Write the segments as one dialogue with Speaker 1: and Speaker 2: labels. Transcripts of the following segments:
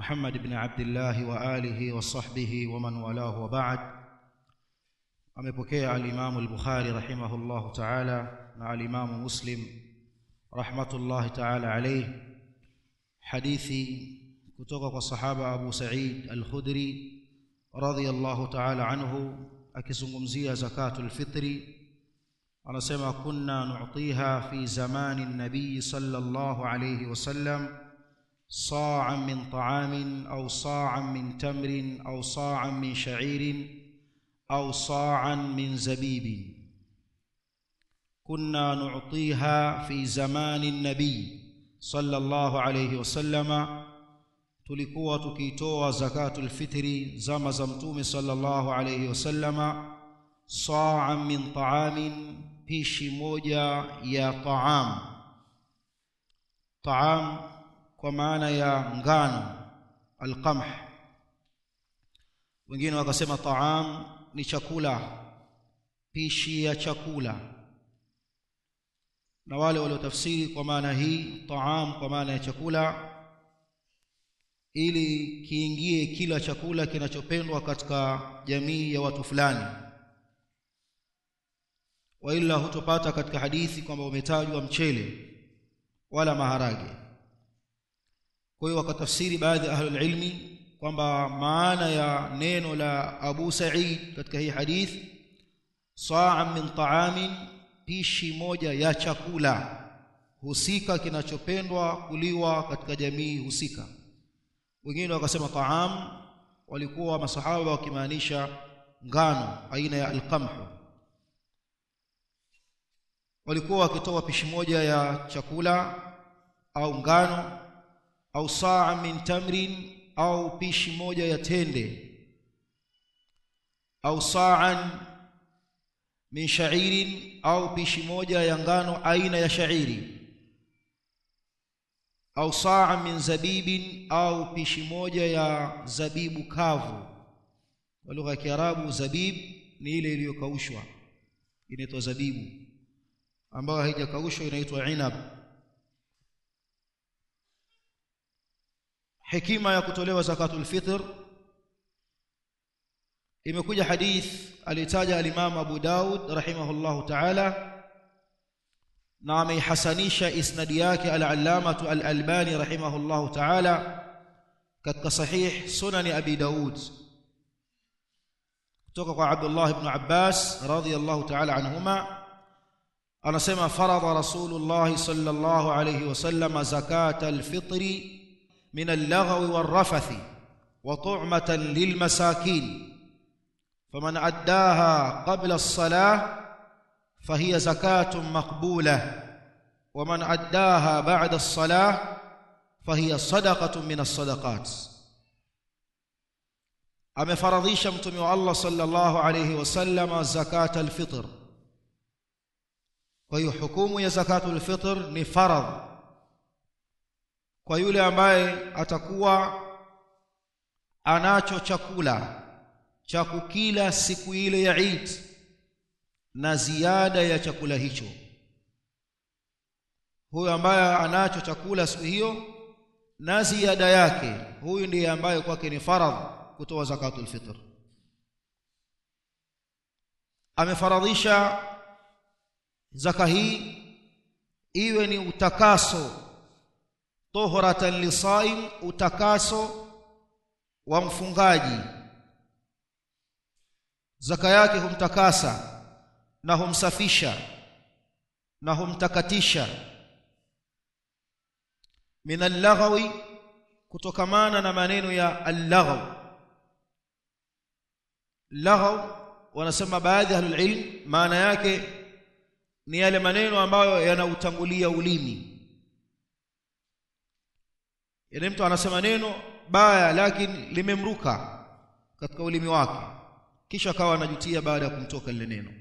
Speaker 1: محمد بن عبد الله وآله وصحبه ومن والاه وبعد amepokea alimamu al-Bukhari rahimahullahu ta'ala na alimamu Muslim rahmatullahi ta'ala alayhi hadithi kutoka kwa sahaba Abu Sa'id al-Khudri radhiyallahu ta'ala anhu akizungumzia zakatul fitri anasema kunna nu'tiha fi zamani an-nabiy sallallahu alayhi wasallam sa'an min ta'amin aw sa'an min tamrin aw sa'an min sha'irin أو صاعا من زبيب كنا نعطيها في زمان النبي صلى الله عليه وسلم tulikuwa tukitoa zakatul fitri zama za mtume sallallahu alayhi wasallama sa'an min ta'amin pishi moja ya ta'am ta'am kwa maana ya ngano alqamh wengine wakasema ta'am ni chakula pishi ya chakula na wale waliotafsiri kwa maana hii taam kwa maana ya chakula ili kiingie kila chakula kinachopendwa katika jamii ya watu fulani waila hutopata katika hadithi kwamba umetajwa mchele wala maharage kwa hiyo wakatafsiri baadhi ya ahlul ilmi kwamba maana ya neno la Abu Sa'id katika hii hadithi sa'an min ta'amin pishi moja ya chakula husika kinachopendwa kuliwa katika jamii husika wengine wakasema ta'am walikuwa masahaba wakimaanisha ngano aina ya alqamh walikuwa wakitoa pishi moja ya chakula au ngano au saa min tamrin au pishi moja ya tende au sa'an min sha'irin au pishi moja ya ngano aina ya sha'iri au sa'an min zabibin au pishi moja ya zabibu kavu kwa lugha ya Kiarabu zabib ni ile iliyokaushwa inaitwa zabibu ambayo haijakaushwa inaitwa inab hekima ya kutolewa zakatul fitr imekuja hadith alitaja al-Imam Abu Daud rahimahullahu ta'ala na ameihasanisha isnadi yake al-Allamah al-Albani rahimahullahu ta'ala katika sahih sunan Abi Daud kutoka kwa Abdullah ibn Abbas radhiyallahu ta'ala anhuma anasema farada Rasulullah sallallahu alayhi wasallam zakatal fitri من اللغو والرفث وطعمة للمساكين فمن أداها قبل الصلاة فهي زكاة مقبولة ومن أداها بعد الصلاة فهي صدقة من الصدقات amefaradhisha mtume wa Allah sallallahu alayhi wasallam zakat alfitr kwa hiyo hukumu ya zakatul fitr ni faradh kwa yule ambaye atakuwa anacho chakula cha kukila siku ile ya Eid na ziada ya chakula hicho huyo ambaye anacho chakula siku hiyo na ziada yake huyu ndiye ambaye kwake ni faradh kutoa zakatul fitr amefaradhisha zaka hii iwe ni utakaso tohratan lisaim utakaso wa mfungaji zaka yake humtakasa na humsafisha na humtakatisha min al-laghawi kutokamana na maneno ya al-laghaw laghaw wanasema baadhi ya ahlul maana yake ni yale maneno ambayo yanautangulia ulimi Yaani mtu anasema neno baya lakini limemruka katika ulimi wake kisha akawa anajutia baada ya kumtoka lile neno.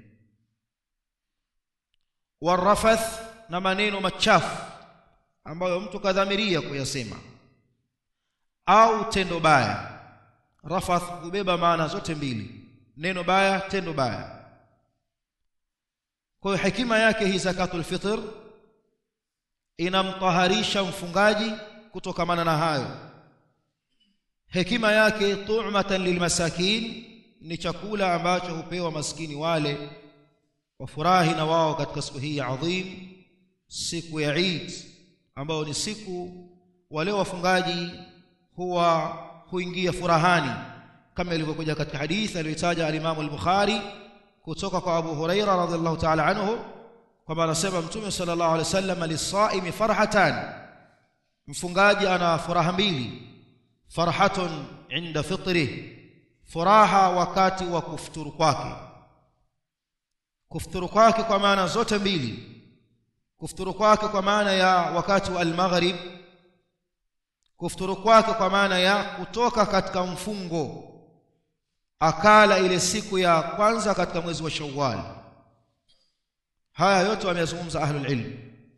Speaker 1: Warafath na maneno machafu ambayo mtu kadhamiria kuyasema au tendo baya. Rafath hubeba maana zote mbili, neno baya, tendo baya. Kwa hiyo hekima yake hii zakatul fitr inamtaharisha mfungaji kutokamana na hayo hekima yake tu'matan lilmasakin ni chakula ambacho hupewa maskini wale wafurahi na wao katika siku hii adhim siku ya Eid ambayo ni siku wale wafungaji huwa huingia furahani kama ilivyokuja katika hadithi aliyotaja al-Imam al-Bukhari kutoka kwa Abu Huraira radhiallahu ta'ala anhu kwamba anasema Mtume sallallahu alaihi wasallam lisaimi farhatan mfungaji ana furaha mbili farhatun inda fitri furaha wakati wa kufuturu kwake kufuturu kwake kwa maana zote mbili kufuturu kwake kwa maana ya wakati wa al-maghrib kufuturu kwake kwa maana ya kutoka katika mfungo akala ile siku ya kwanza katika mwezi wa Shawwal haya yote wameyazungumza ahlul ilm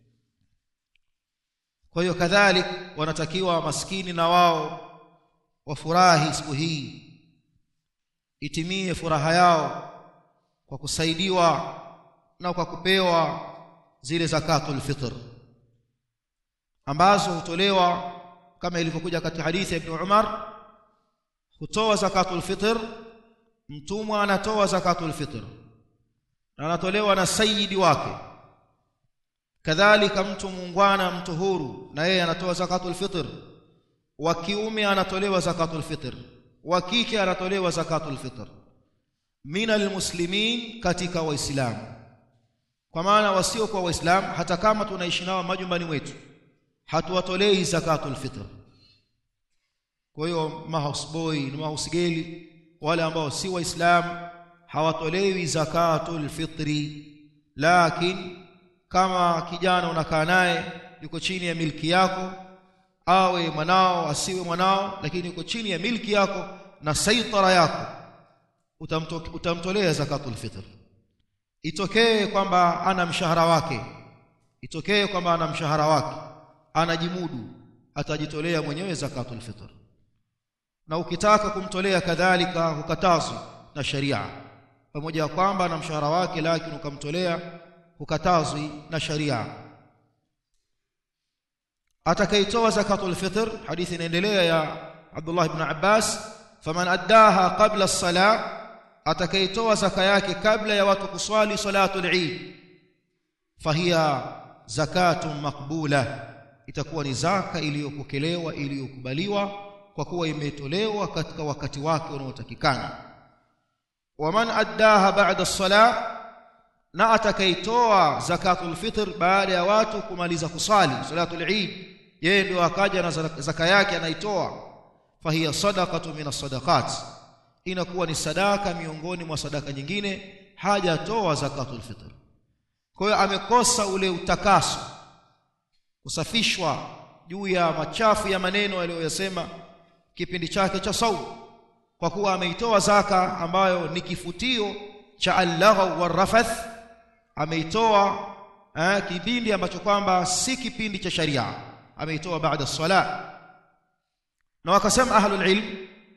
Speaker 1: kwa hiyo kadhalik wanatakiwa maskini na wao wafurahi siku hii itimie furaha yao kwa kusaidiwa na kwa kupewa zile zakatul fitr ambazo hutolewa kama ilivyokuja katika hadithi ya Ibn Umar hutoa zakatul fitr mtumwa anatoa zakatul fitr na anatolewa na sayyidi wake kadhalika mtu muungwana mtu huru na yeye anatoa zakatul fitr wa kiume anatolewa zakatul fitr wa kike anatolewa zakatul fitr minal muslimin katika waislamu kwa maana wasio kwa waislamu hata kama tunaishi nao majumbani mwetu hatuwatolei zakatul fitr kwa hiyo mahouseboy na mahousegeli wale ambao si waislamu hawatolewi zakatul fitri lakini kama kijana unakaa naye yuko chini ya milki yako awe mwanao asiwe mwanao lakini yuko chini ya milki yako na saitara yako utamto, utamtolea zakatul fitr itokee kwamba ana mshahara wake itokee kwamba ana mshahara wake anajimudu atajitolea mwenyewe zakatul fitr na ukitaka kumtolea kadhalika hukatazwi na sharia pamoja na kwamba na mshahara wake lakini ukamtolea hukatazwi na sharia atakaitoa zakatul fitr hadithi inaendelea ya Abdullah ibn Abbas faman addaha qabla as-salah atakaitoa zaka yake kabla ya watu kuswali salatul Eid fahiya zakatun maqbula itakuwa ni zaka iliyopokelewa iliyokubaliwa kwa kuwa imetolewa katika wakati wake unaotakikana waman addaha ba'da as-salah na atakaitoa zakatul fitr baada ya watu kumaliza kusali salatul Eid yeye ndio akaja na zaka yake anaitoa fahiya sadaqatu min as-sadaqat inakuwa ni sadaka miongoni mwa sadaka nyingine hajatoa zakatul fitr kwa hiyo amekosa ule utakaso kusafishwa juu ya machafu ya maneno aliyoyasema kipindi chake cha saumu kwa kuwa ameitoa zaka ambayo ni kifutio cha al-laghaw war-rafath ameitoa eh, kipindi ambacho kwamba si kipindi cha sharia ameitoa baada sala na wakasema ahlul ilm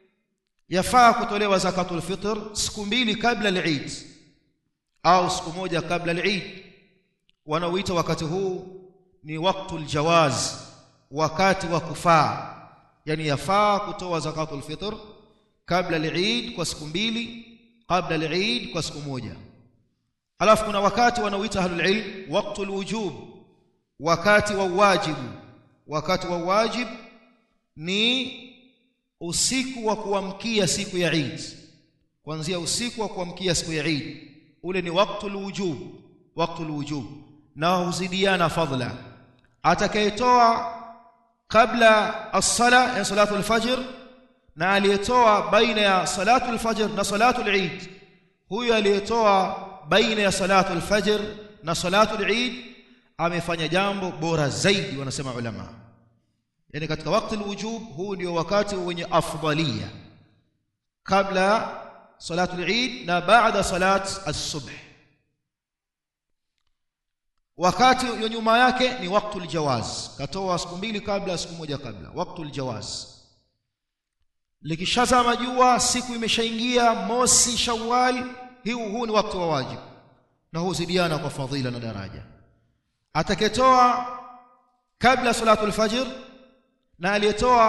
Speaker 1: yafaa kutolewa zakatul fitr siku mbili kabla al-Eid au siku moja kabla al-Eid wanaoita wakati huu ni waktul jawaz wakati wa kufaa yani yafaa kutoa zakatul fitr kabla al-Eid kwa siku mbili kabla al-Eid kwa siku moja alafu kuna wakati wanaoita ahlul ilm waqtul wujub wakati wa wajibu wakati wa wajib ni usiku wa kuamkia siku ya Eid kuanzia usiku wa kuamkia siku ya Eid ule ni waqtul wujub waqtul wujub na huzidiana fadla atakayetoa kabla as-sala ya salatu al-fajr na aliyetoa baina ya salatu al-fajr na salatu al-Eid huyo aliyetoa baina ya salatu al-fajr na salatu al-Eid amefanya jambo bora zaidi wanasema ulama yani katika wakati al-wujub huu ndio wakati wenye afdalia kabla salatu al-Eid na baada salat as-subh wakati ya nyuma yake ni waktul jawaz katoa siku mbili kabla siku moja kabla waktul jawaz likishazama jua siku imeshaingia mosi shawwal huu huu ni wakati wa wajibu na huzidiana kwa fadhila na daraja atakayetoa kabla salatul fajr na aliyetoa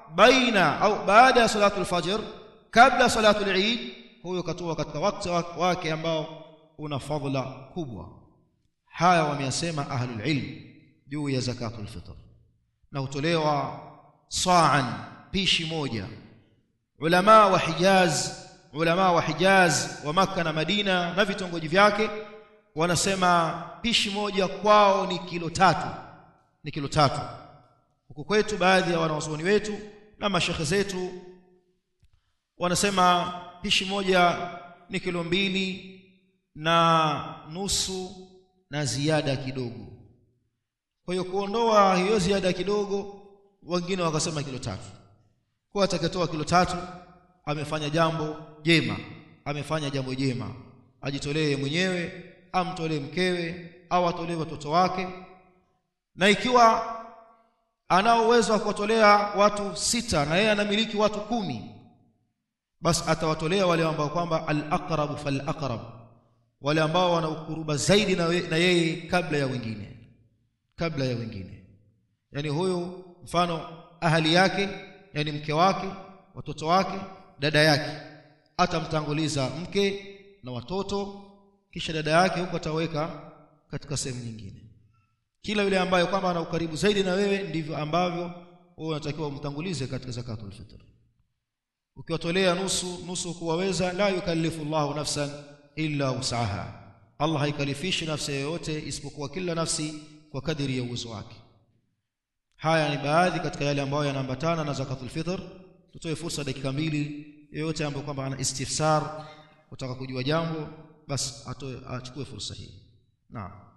Speaker 1: baina au baada ya salatu al-fajr kabla salatu al-eid huyo katoa katika wakati wake ambao una fadhila kubwa haya wameyasema ahlul ilm juu ya zakatul fitr na hutolewa sa'an pishi moja ulama wa Hijaz ulama wa Hijaz wa Makka na Madina na vitongoji vyake wanasema pishi moja kwao ni kilo tatu ni kilo tatu huku kwetu baadhi ya wanawazuoni wetu na mashekhe zetu wanasema pishi moja ni kilo mbili na nusu na ziada kidogo kwa hiyo kuondoa hiyo ziada kidogo wengine wakasema kilo tatu kwa atakatoa kilo tatu amefanya jambo jema amefanya jambo jema ajitolee mwenyewe amtolee mkewe au atolee watoto wake na ikiwa anao uwezo wa kuwatolea watu sita na yeye anamiliki watu kumi basi atawatolea wale ambao kwamba al-aqrab fal-aqrab wale ambao wana ukuruba zaidi na, we, na yeye kabla ya wengine kabla ya wengine yani huyu mfano ahali yake yani mke wake watoto wake dada yake atamtanguliza mke na watoto kisha dada yake huko ataweka katika sehemu nyingine kila yule ambaye kwamba ana ukaribu zaidi na wewe ndivyo ambavyo wewe unatakiwa umtangulize katika zakatul fitr ukiwatolea nusu nusu kuwaweza la yukallifu Allahu nafsan illa usaha Allah haikalifishi nafsi yoyote isipokuwa kila nafsi kwa kadiri ya uwezo wake haya ni baadhi katika yale ambayo yanaambatana na zakatul fitr tutoe fursa dakika mbili yeyote ambaye kwamba ana istifsar kutaka kujua jambo basi atoe achukue fursa hii naam